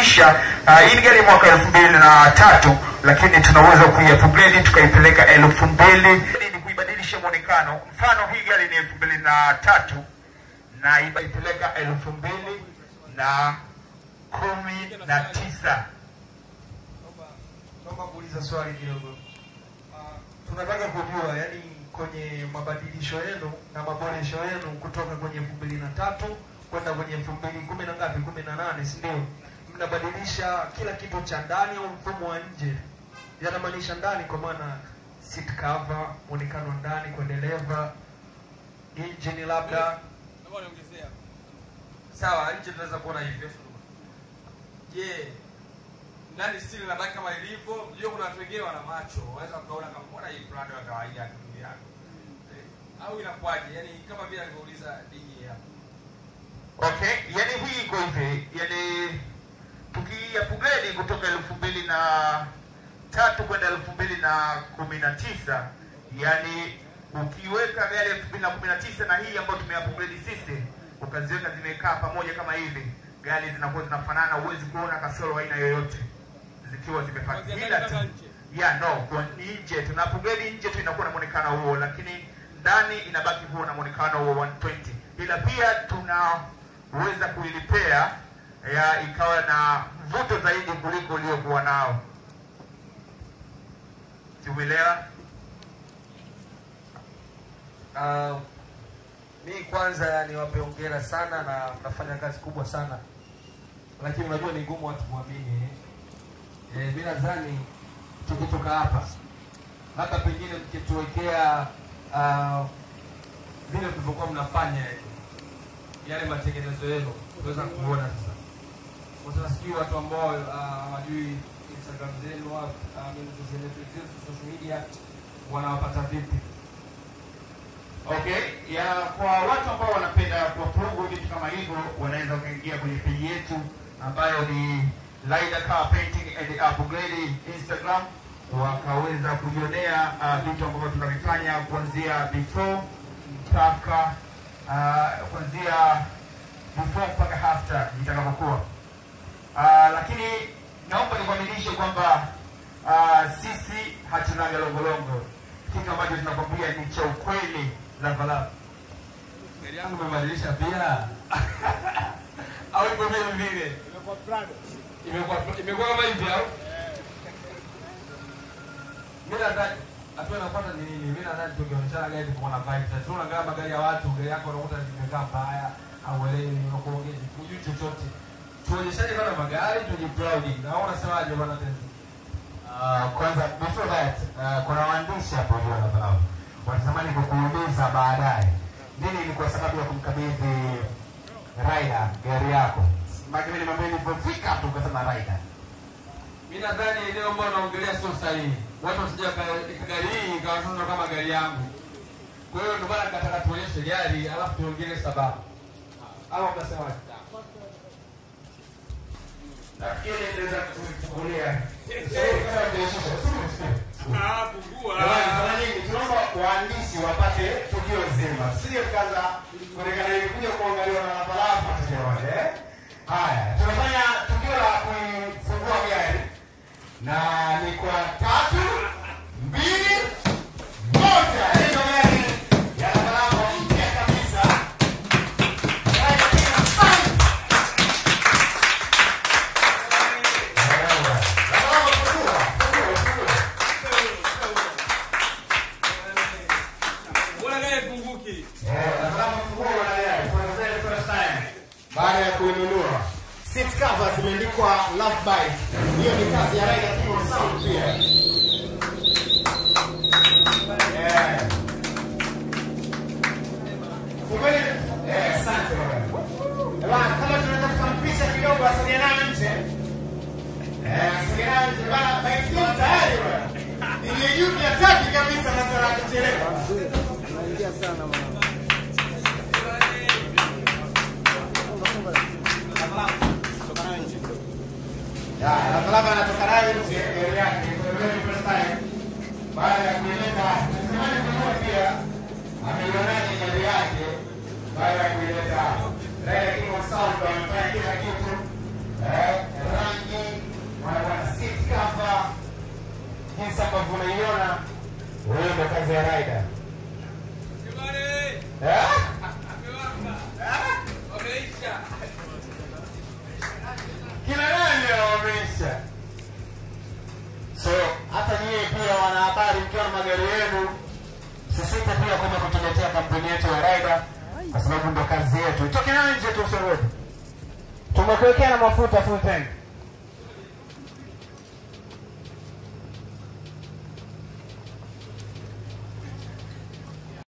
kuibadilisha uh, hii ni gari mwaka elfu mbili na tatu lakini tunaweza kuiupgrade tukaipeleka elfu mbili ni kuibadilisha mwonekano mfano hii gari ni elfu mbili na tatu na ibaipeleka elfu mbili na kumi na tisa Naomba kuuliza swali kidogo. Ah, tunataka kujua yani kwenye mabadilisho yenu na maboresho yenu kutoka kwenye elfu mbili na tatu kwenda kwenye elfu mbili kumi na ngapi kumi na nane si ndio mnabadilisha kila kitu cha ndani au mfumo wa nje yanamaanisha ndani kwa maana seat cover mwonekano ndani kwa dereva engine labda Naomba niongezea. Sawa, nje tunaweza kuona hivyo. Je, ndani stili nabaki kama ilivyo? Unajua kuna watu wengine wana macho, wanaweza kuona kama mbona hii Prado ya kawaida tu ndugu yangu. Eh, Au inakuwaje? Yaani kama vile alivyouliza DJ hapa. okay yani hii iko hivi yani tukiupgrade kutoka elfu mbili na tatu kwenda elfu mbili na kumi na tisa yani ukiweka gari elfu mbili na kumi na tisa na hii ambayo tumeupgrade sisi ukaziweka zimekaa pamoja kama hivi gari zinakuwa zinafanana huwezi kuona kasoro aina yoyote zikiwa zimefanya Kuanzia ila ndani tu mpaka nje. ya no kwa nje tuna upgrade nje tu inakuwa na muonekano huo lakini ndani inabaki huo na muonekano huo 120 ila pia tunaweza kuilipea ya ikawa na mvuto zaidi kuliko uliokuwa nao siumeelewa Uh, mi kwanza niwape hongera sana na mnafanya kazi kubwa sana, lakini unajua ni ngumu watu kuamini. Eh, mi nadhani tukitoka hapa, labda pengine mkituwekea uh, vile mlivyokuwa mnafanya yale matengenezo yenu, tunaweza kuona sasa. Kwa sasa sijui watu ambao uh, hawajui Instagram zenu au uh, zenu social media wanawapata vipi? Okay, ya kwa watu ambao wanapenda kuapprove vitu kama hivyo, wanaweza wakaingia kwenye peji yetu ambayo ni Laida Car Painting and Upgrade Instagram, wakaweza kujionea uh, vitu ambavyo tunavifanya kuanzia before mpaka uh, kuanzia before mpaka after itakapokuwa. Uh, lakini naomba nikwamilishe kwamba uh, sisi hatunaga longolongo. Kitu ambacho tunakwambia ni cha ukweli Lavalava. Gari yangu umebadilisha pia au iko vile vile? Imekuwa Prado. Imekuwa imekuwa kama hivi au? Mimi nadhani hatua inafuata ni nini? Mimi nadhani tungeonyeshana gari tuko na vibes. Sasa tunaangalia magari ya watu, gari yako unakuta limekaa mbaya au elewi unakuongeza hujui chochote. Tuonyeshane kama magari tuji proud. Na wewe unasemaje bwana Tenzi? Uh, kwanza before that uh, kuna waandishi hapo hiyo wanafahamu wanatamani kukuuliza baadaye nini ni kwa sababu ya kumkabidhi Raida gari yako maana mimi nimwambia nilipofika tu ukasema Raida Mimi nadhani eneo ambalo naongelea sio sahihi. Watu wasije waka- gari hii ikawaona kama gari yangu. Kwa hiyo ndio maana nikataka tuonyeshe gari alafu tuongelee sababu. Au mnasemaje? Nafikiri naweza kufungulia. Ah, fungua. Jamani, fanya nini? Tunaomba waandishi wapate tukio zima, sio kaza kuonekana ilikuja kuangaliwa na lapalafa tujaone. eh? Haya, tunafanya tukio la kuifungua gari na ni kwa tatu mbili moja. Hiyo gari ya lapalafa mpya kabisa. Gari ina sign. Lapalafa, fungua, fungua, fungua. Mbona gari haifunguki? Eh, nataka mfunguo wa gari for the very first time. baada ya kuinunua seat cover zimeandikwa love bite hiyo ni kazi ya Raida Kimo Sound pia Eh. Fungueni. Eh, asante bwana. Bwana, kama tunaweza tukampisha kidogo asogee nayo nje Eh, asogee nayo nje bwana baiskeli tayari bwana Ile yuki hataki kabisa masala ya kuchelewa Ya, Lavalava anatoka nayo nje gari yake. hiyo ndio kazi ya rider. Jamani, Eh? amewapa. Wameisha. Kina nani wameisha? So hata nyie pia wanahabari, mkiwa na magari yenu, msisite pia kuja kutuletea kampuni yetu ya rider, kwa sababu ndo kazi yetu. Toke nayo nje tu, usiongoje. Tumekuwekea na mafuta full tank.